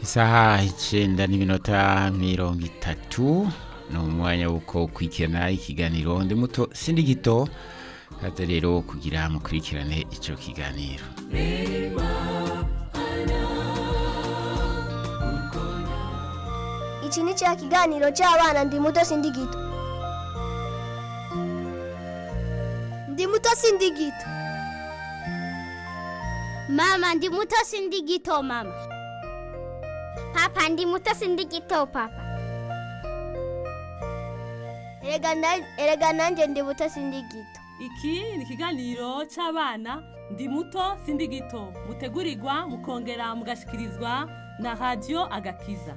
isaha icenda n'iminota mirongo itatu ni umwanya wuko kwikirana ikiganiro ndi muto sindi gito kaze rero kugira mukurikirane ico kiganiro iki ni cya kiganiro cy'abana ndi muto sindi gito ndi muto sindi gito Mama ndi muto sindi gito mama. Papa ndi muto sindi gito papa. erega na- erega nanjye ndi muto sindi gito iki ni ikiganiro cy'abana ndi muto sindi gito mutegurirwa mukongera mugashikirizwa na radiyo agakiza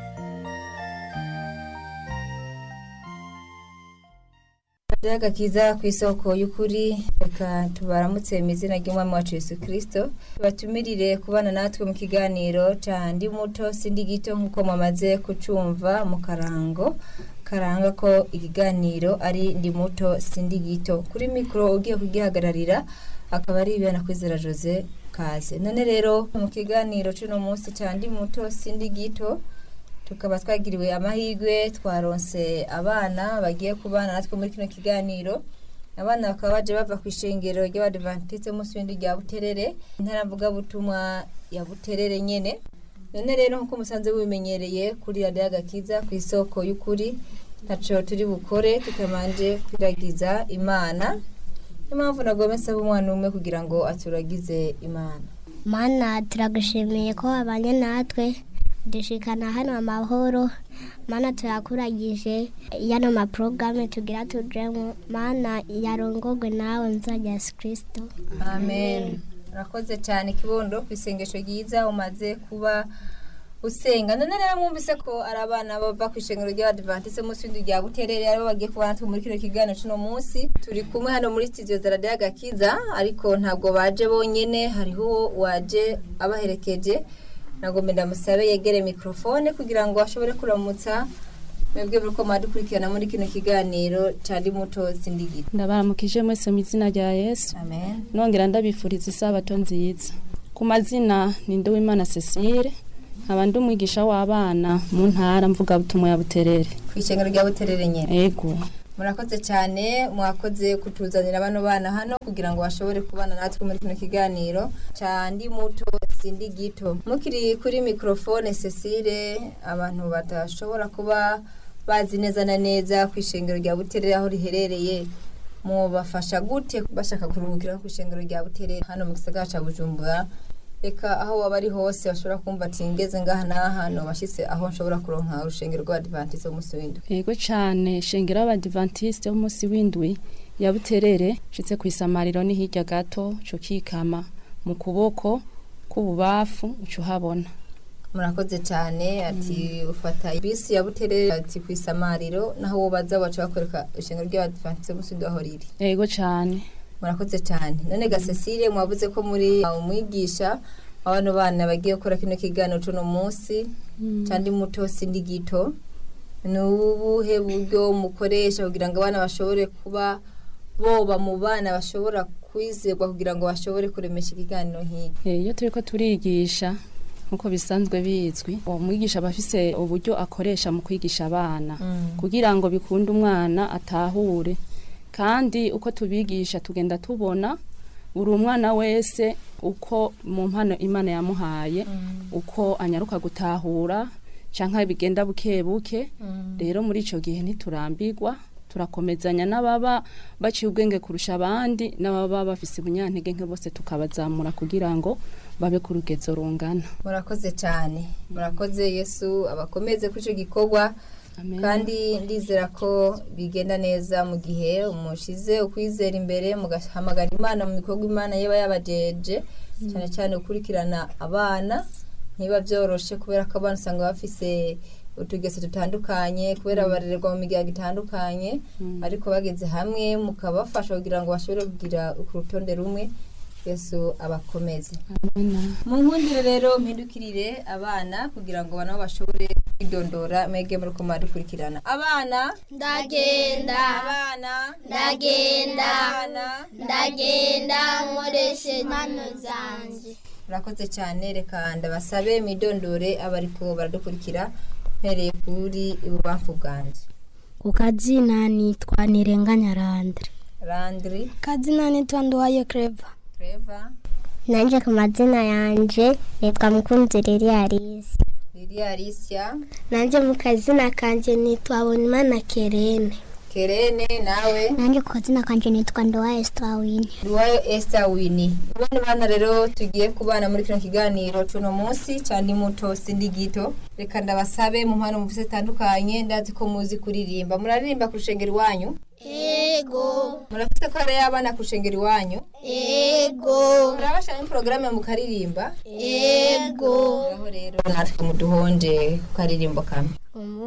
radiyo agakiza ku isoko y'ukuri reka tubaramutse mu izina ry'umwami wacu yesu kirisito batumirire kubana natwe mu kiganiro cya ndi muto sindi gito nk'uko mwamaze kucumva mu karango karanga ko ikiganiro ari ndi muto sindi gito kuri mikoro ugiye kugihagararira akaba ari ibihana kwizera jose kaze none rero mu kiganiro cy'uno munsi cya ndi muto sindi gito tukaba twagiriwe amahirwe twaronse abana bagiye kubana natwe muri kino kiganiro abana bakaba baje bava ku ishengero ry'abadivantiste munsi w'indi rya buterere intara mvugabutumwa ya buterere nyene none rero nk'uko musanze mubimenyereye kuri radiyo agakiza ku isoko y'ukuri ntaco turi bukore tutamanje kwiragiza imana niyo mpamvu nagome nsaba umwana umwe kugira ngo aturagize imana Mana turagushimiye ko wabanye natwe dushikana hano amahoro mana turakuragije yano maporogaramu tugira tujemo mana yarongogwe nawe nzajya yesu kirisito amen urakoze cyane kibondo ku isengesho ryiza umaze kuba usenga none rero mwumvise ko ari abana bava ku ishengero ry'abadivantise munsi w'inzu rya buterere aribo bagiye kubana natwe muri kino kiganiro cy'uno munsi turi kumwe hano muri studio za radiyo agakiza ariko ntabwo baje bonyene hariho uwo waje abaherekeje nagombe ndamusabe yegere mikrofone kugira ngo ashobore kuramutsa mwebwe muri ko mwadukurikirana muri kino kiganiro cari muto sindigita ndabaramukije mwese mu izina rya yesu amen nongera ndabifuriza isabato nziza ku mazina ni nduwimana cecile nkaba ndi umwigisha w'abana mu ntara mvugabutumwa ya buterere ku ishengero rya buterere nyene ego murakoze cyane mwakoze kutuzanira bano bana hano kugira ngo bashobore kubana natwe muri kino kiganiro cya ndi muto sindi gito mukiri kuri mikrofone cecile abantu badashobora kuba bazi neza na neza ku ishengero rya buterere aho riherereye mubafasha gute bashaka kuruhukira ku ishengero rya buterere hano mu gisagara cya bujumbura reka aho waba ari hose bashobora kumva ati ngeze ngaha n'aha nobashyitse aho nshobora kuronka urushengero rw'abadivantize w'umunsi w'indwi ego cyane shengero y'abadivantisite w'umunsi w'indwi ya buterere nshitse ku isamariro ni hirya gato cyo kikama mu kuboko k'ububafu uca uhabona murakoze cyane ati ufata bisi ya buterere ati ku isamariro naho wo baza baca bakwereka ishengero ry'abadivantize w'umunsi w'indwi aho riri ego cyane murakoze cyane none ga Cecile mwavuze ko muri umwigisha abana bana bagiye gukora kino kiganiro cuno munsi cyandi muto sindi gito ni ubuhe buryo mukoresha kugira ngo abana bashobore kuba boba mu bana bashobora kwizerwa kugira ngo bashobore kuremesha ikiganiro nk'iki Eh, iyo turi ko turigisha nk'uko bisanzwe bizwi uwo mwigisha aba afise uburyo akoresha mu kwigisha abana kugira ngo bikunde umwana atahure kandi uko tubigisha tugenda tubona buri umwana wese uko mu mpano imana yamuhaye uko anyaruka gutahura cyangwa bigenda buke buke rero muri icyo gihe ntiturambirwa turakomezanya n'ababa baciye ubwenge kurusha abandi n'ababa bafise ubunyantege nke bose tukabazamura kugira ngo babe ku rugezo rungana murakoze cyane murakoze yesu abakomeze kuri icyo gikorwa Amen. kandi ndizera ko bigenda neza mu gihe mushize ukwizera imbere mugahamagara imana mu bikorwa imana yaba yabajeje cyane cyane gukurikirana abana ntiba byoroshe kubera ko abana usanga bafise utugeso dutandukanye kubera barererwa mu miryango itandukanye ariko bageze hamwe mukabafasha kugira ngo bashobore kugira ku rutonde rumwe yesu abakomeze Amen. mu nkundire rero mpindukirire abana kugira ngo nabo bashobore kwidondora mwege muri ko dukurikirana abana ndagenda abana ndagenda abana ndagenda nkoresha impano zanjye murakoze cyane reka ndabasabe midondore abariko baradukurikira mpereye kuri ibubamfu bwanjye ku kazina nitwa nirenganya randire randiri kazina nitwa nduwayo kereva Treva nanjye ku mazina yanjye nitwa mukunzi riri arisi Lilia Alicia nanjye mu kazina kanjye nitwa bonimana kerene Kerene nawe nanjye ku kazina kanjye nitwa nduwa esitawini Duwayo Esther Winnie bane bana rero tugiye kubana muri kino kiganiro cuno munsi cyandi muto sindi gito reka ndabasabe mu mpano mufise zitandukanye ndazi ko muzi kuririmba muraririmba ku rushengero iwanyu ego murafite ko ari abana ku rushengero iwanyu ego murabashaka porogaramu mukaririmba ego aho rero natwe muduhonje ku karirimbo kamwe